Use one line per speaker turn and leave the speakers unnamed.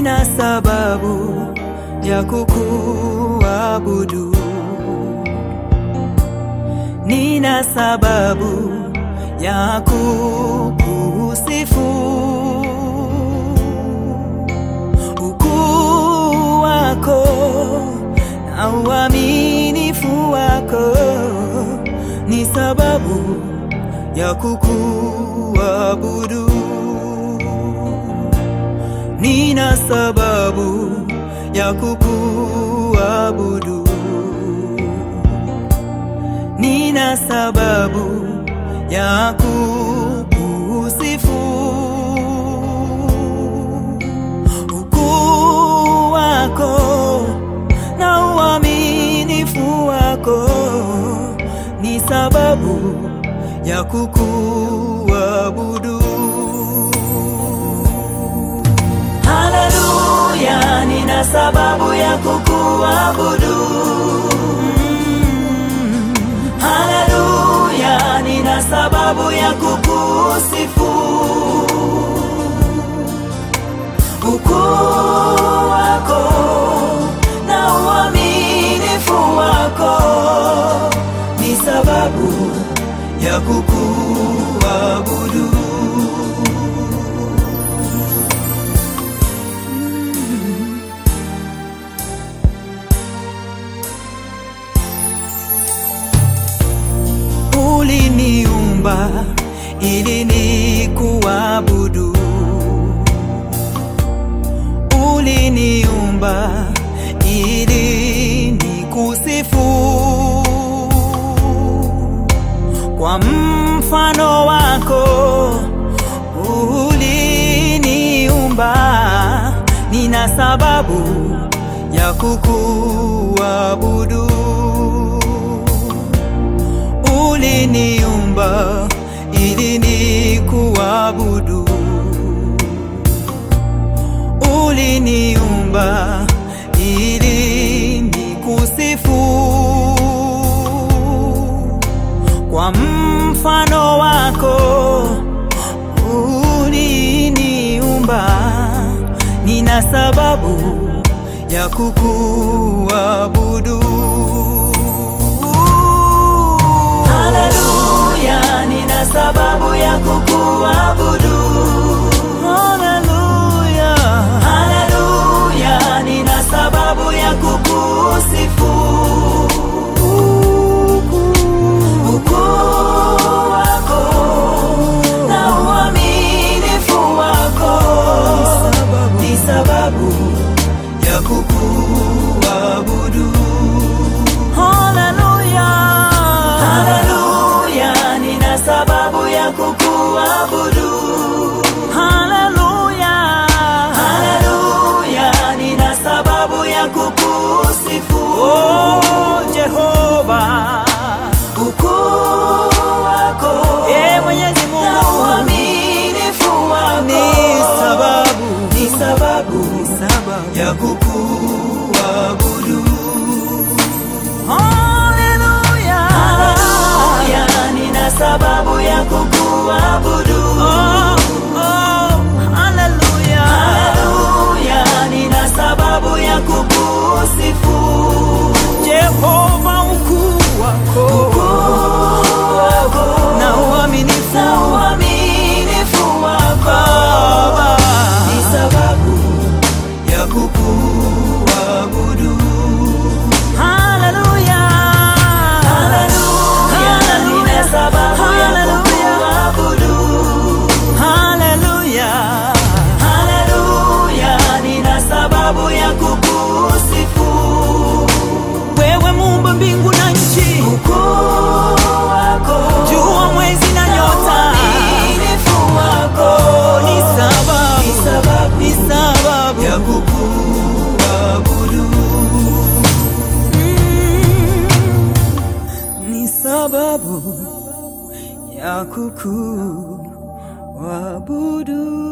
nina sababu ya kukuabudu, nina sababu ya kukusifu. Ukuu wako na uaminifu wako ni sababu ya kukuabudu. Nina sababu ya kukuabudu, nina sababu ya kukusifu. Ukuu wako na uaminifu wako ni sababu ya kukuabudu. Haleluya, nina sababu ya kukuabudu. Mm. Haleluya, nina sababu ya kukusifu. Ukuu wako na uaminifu wako ni sababu ya kukuabudu. Uliniumba ili nikuabudu, uliniumba ili nikusifu. Kwa mfano wako uliniumba, nina sababu ya kukuabudu uliniumba ili nikuabudu, uliniumba ili nikusifu. Kwa mfano wako uliniumba, nina sababu ya kukuabudu. Haleluya, nina sababu ya kukuabudu. Haleluya, haleluya, nina sababu ya kukusifu. Ukuu wako na uaminifu wako ni sababu ya kukuabudu. Haleluya, haleluya, nina sababu ya kukuabudu. Haleluya, haleluya, nina sababu ya kukusifu. Oh, Jehova, ukuu wako, e Mwenyezi Mungu, na uaminifu wako ni sababu, ni sababu, ni sababu ya kukuabudu. Haleluya, haleluya, nina sababu ya kukuabudu. Oh, oh, haleluya, haleluya, nina sababu ya kukusifu. Jehova, ukuu wako, ukuu wako na uaminifu, na uaminifu wako ni sababu ya kukuabudu. Haleluya, haleluya, nina sababu ya kukuabudu. Haleluya, haleluya, nina sababu ya kukusifu. Wewe muumba mbingu na nchi, ukuu wako, jua, mwezi na nyota, uaminifu wako ni sababu, ni sababu, ni sababu ya kukuabudu. ni sababu ya kukuabudu.